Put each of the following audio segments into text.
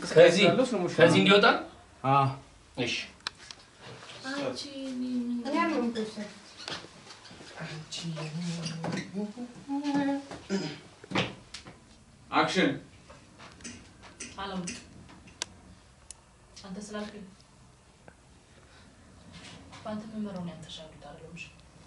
እንቅስቃሴ ከዚህ ስላለው ስለሞሽ ከዚህ እንዲወጣ አዎ እሺ እኔ አልሆንኩም እኮ እሱ። አክሽን አለም አንተ ስላልከኝ በአንተ መመራውን ያንተሻሉት አለምሽ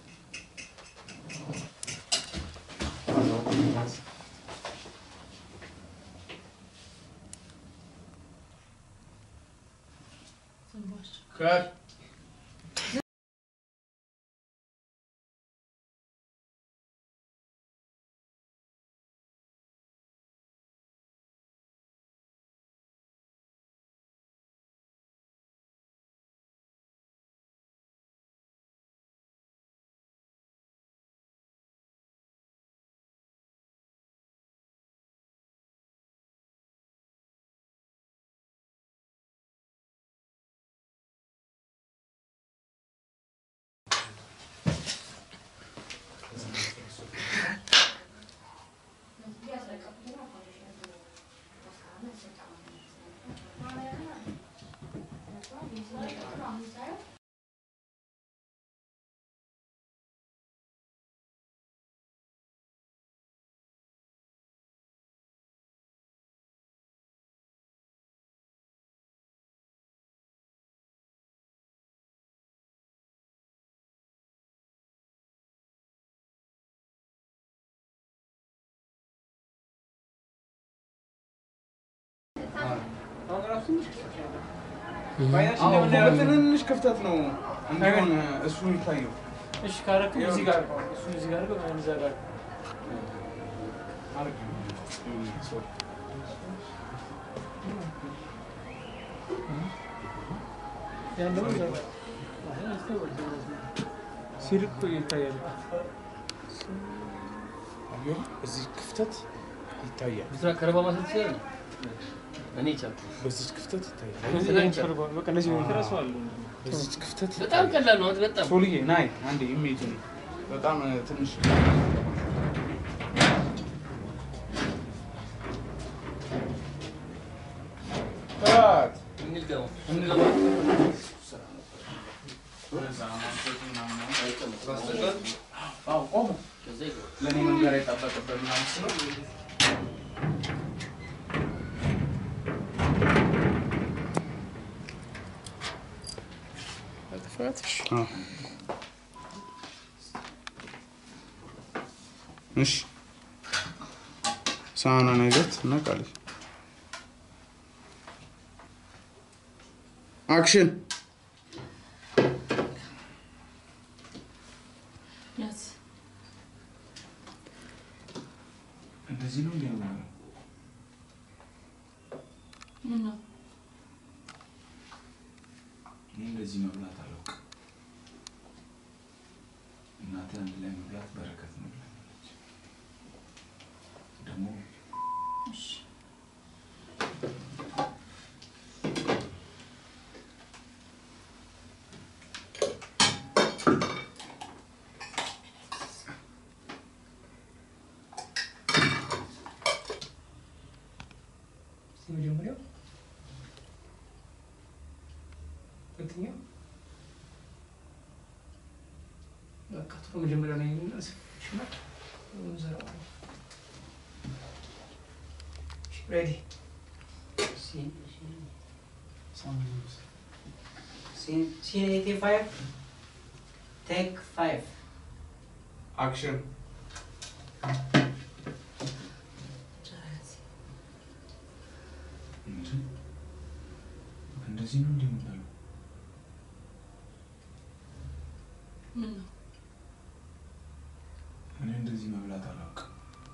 ከት አሁን ራሱ ትንሽ ክፍተት ነው ያለው። በአይናችን እንደምናየው ትንንሽ ክፍተት ነው እንዲሆን እሱ የሚታየው። እሺ ካረክ እዚህ ጋር ነው እሱ እዚህ ጋር ነው እዛ ጋር አድርግ። ሶሪ። ያን ደግሞ እዛ ጋር አሁን ያስታውቃል። ሲርቅ እኮ ይታያል። አየሁ፣ እዚህ ክፍተት ይታያል። ብስራ ከረባ ማሰብ ትችላለህ? እኔ ቻልኩ። በዚች ክፍተት ይታያል። እዚህ ላይ ተርባ በቃ እንደዚህ ነው ይረሳዋል። በዚች ክፍተት በጣም ይታያል። ቀላል ነው። አንተ በጣም ሶልዬ ናይ አንዴ ኢሜጅ ነው በጣም እ, ትንሽ ታት እንልገባ እንልገባ። አዎ ቆሙ። ከዛ ይገባ ለእኔ መንገር የጠበቅበት ምናምን ስለው አዎ። እሺ ሳህኗን አይዘት እና ቃል አክሽን ያዝ እንደዚህ ነው እንዲ ምን ነው እኔ እንደዚህ መብላት አላውቅም። እናቴ አንድ ላይ መብላት በረከት ነው ብላኛለች። ደግሞ እሺ እስኪ መጀመሪያው ሁለተኛው በቃ ጥሩ መጀመሪያ ላይ የሚመለስ ይችላል እንሰራዋለን። ሬዲ Scene, scene 85, take 5. አክሽን እንደዚህ ነው እንዲህ የምንለው ምን ነው እኔ እንደዚህ መብላት አላውቅም።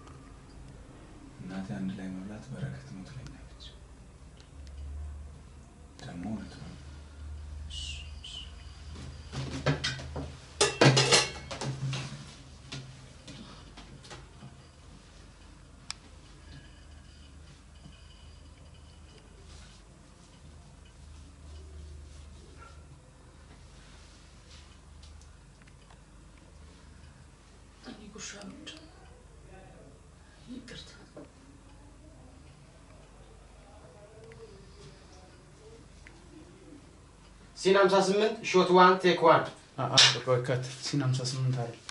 እናቴ አንድ ላይ መብላት በረከት ነው ትለኛለች። ደግሞ እውነት ነው። እኔ ጉሻ ምንድን ነው ይቅርታ ሲን 58 ሾት ዋን ቴክ ዋን ቆይ ከት ሲን 58 አይደል